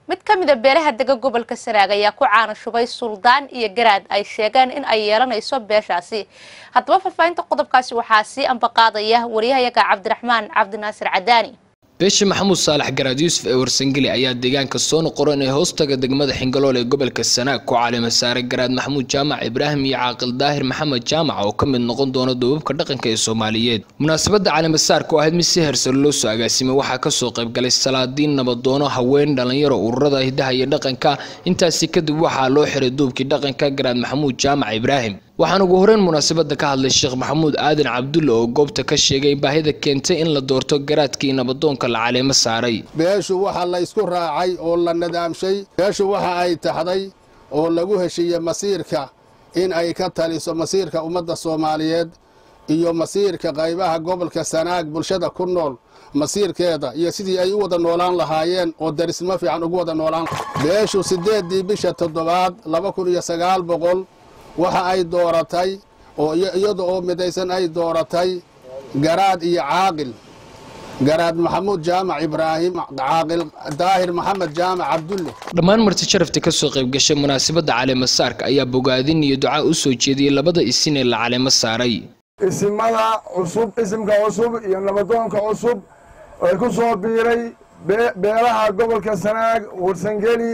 mid ka mid a beelaha dega gobolka sanaag ayaa ku caana shubay suldaan iyo garaad ay sheegeen in ay yeelanayso beeshaasi haddaba faahfaahinta qodobkaasi waxaa sii ambaqaadaya wariyahayaga cabdiraxmaan cabdinaasir cadaani beesha maxamuud saalax garaad yuusuf ee warsangeli ayaa deegaanka soo noqoran ee hoostaga degmada xingalool ee gobolka sanaag ku caalima saaray garaad maxamuud jaamac ibraahim iyo caaqil daahir maxamed jaamac oo ka mid noqon doona duubabka dhaqanka ee soomaaliyeed munaasabadda caalimasaarka oo ahayd mid si hersar loo soo agaasimay waxaa kasoo qaybgalay salaadiin nabadoono haween dhalinyaro ururada hidaha iyo dhaqanka intaasi kadib waxaa loo xiray duubkii dhaqanka garaad maxamuud jaamac ibraahim waxaan ugu horeyn munaasabada ka hadlay sheekh maxamuud aadan cabdulle oo goobta ka sheegay baahida keentay in la doorto garaadkii nabadoonka la caleemo saaray beeshu waxa la isku raacay oo la nadaamshay beeshu waxa ay taxday oo lagu heshiiyey masiirka in ay ka taliso masiirka ummadda soomaaliyeed iyo masiirka qaybaha gobolka sanaag bulshada ku nool masiirkeeda iyo sidii ay u wada noolaan lahaayeen oo darisnimo fiican ugu wada noolaan beeshu siddeeddii bisha toddobaad laba kun iyo sagaal boqol waxa ay dooratay oo iyada oo midaysan ay dooratay garaad iyo caaqil garaad maxamuud jaamac ibraahim caaqil daahir maxamed jaamac cabdulle dhammaan marti sharafta kasoo qayb gashay munaasabadda caleemo saarka ayaa bogaadin iyo ducaa u soo jeediyey labada isin ee la caleemo saaray isimada cusub isimka cusub iyo nabadoonka cusub ay ku soo biiray beelaha gobolka sanaag warsangeli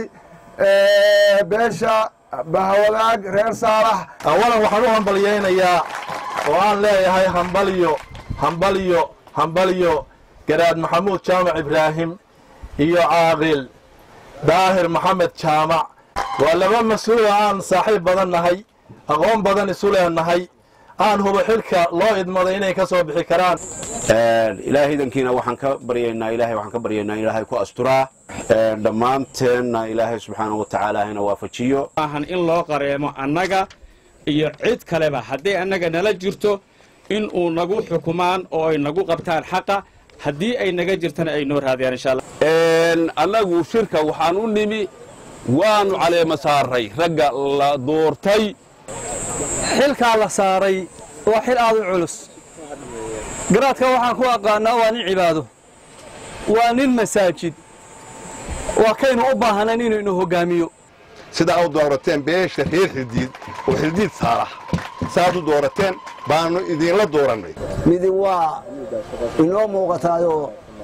beesha bahawadaag reer saalax awalan waxaan u hambalyaynayaa oo aan leeyahay hambaliyo hambaliyo hambaliyo garaad maxamuud jaamac ibraahim iyo caaqil daahir maxamed jaamac waa laba mas-uula aan saaxiib badan nahay aqoon badan isu leenahay aan hubo xilka loo idmaday inay ka soo bixi karaan ilaahay idankiina waxaan ka baryaynaa ilahay waxaan ka baryaynaa ilaahay ku asturaa dhammaanteenna ilaahay subxaanahu watacaala hana waafajiyo maahan in loo qareemo annaga iyo cid kaleba hadday annaga nala jirto in uu nagu xukumaan oo ay nagu qabtaan xaqa haddii ay naga jirtana ay noo raadiyaan insha allah annagu shirka waxaan u nimi waanu caleema saaray ragga la doortay xilkaa la saaray waa xil aad u culus garaadka waxaan ku aqaannaa waa nin cibaado waa nin masaajid waa kaynu u baahnayn inuu inu hoggaamiyo sidaa u doorateen beesha reer xildiid oo xildiid saalax saaad u doorateen baannu idinla doorannay midi waa inoo muuqataayoo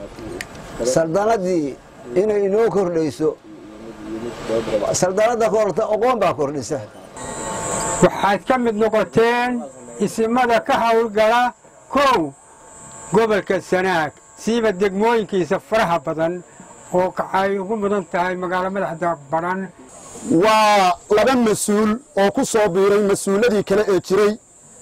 saldanaddii inay inoo kordhayso saldanadda korta oqoon baa kordhisa waxaad ka mid noqoteen isimada ka hawlgala kow gobolka sanaag siiba degmooyinkiisa faraha badan oo ay ugu mudan tahay magaalo madaxda baran waa laba mas-uul oo ku soo biiray mas-uuladii kale ee jiray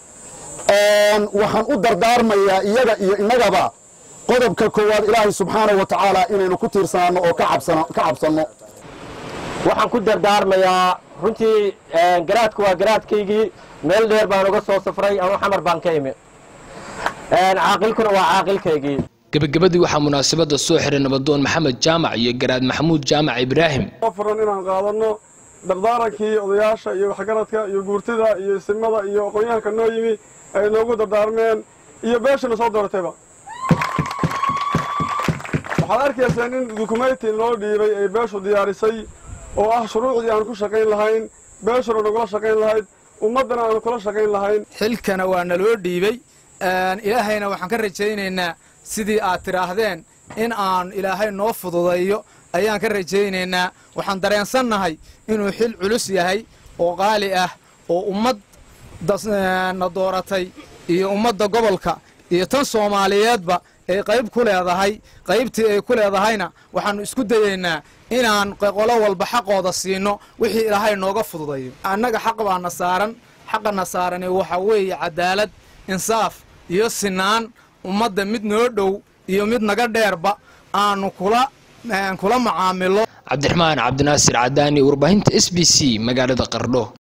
waxaan u dardaarmayaa iyaga iyo innagaba qodobka koowaad ilaahay subxaanahu wa tacaala inaynu ku tiirsanaanno oo ka cabsanno waxaan ku dardaarmayaa runtii garaadku waa garaadkaygii meel dheer baan uga soo safray ama xamar baan ka imi caaqilkuna waa caaqilkaygii gebagabadii waxaa munaasabada soo xiray nabadoon maxamed jaamac iyo garaad maxamuud jaamac ibraahim furan inaan qaadanno dardaarankii odayaasha iyo waxgaradka iyo guurtida iyo isimada iyo aqoon-yahanka noo yimi ay noogu dardaarmeen iyo beeshana soo dooratayba waxaad arkayseen in dukumenti loo dhiibay ay beeshu diyaarisay oo ah shuruucdii aan ku shaqayn lahayn beeshuna nagula shaqayn lahayd ummaddana aanu kula shaqayn lahayn xilkana waa naloo dhiibey ilaahayna waxaan ka rajaynaynaa sidii aad tidhaahdeen in aan ilaahay noo fududayo ayaan ka rajaynaynaa waxaan dareensannahay inuu xil culus yahay oo qaali ah oo ummad na dooratay iyo ummadda gobolka iyo tan soomaaliyeedba ay qayb ku leedahay qaybtii ay ku leedahayna waxaannu isku dayaynaa inaan qolo walba xaqooda siino wixii ilaahay nooga fududayo annaga xaq baana saaran xaqana saarani waxa weeye cadaalad insaaf iyo sinaan ummadda mid noo dhow iyo mid naga dheerba aanu kula kula macaamilo cabdiraxmaan cabdinaasir cadaani warbaahinta s b c magaalada qardho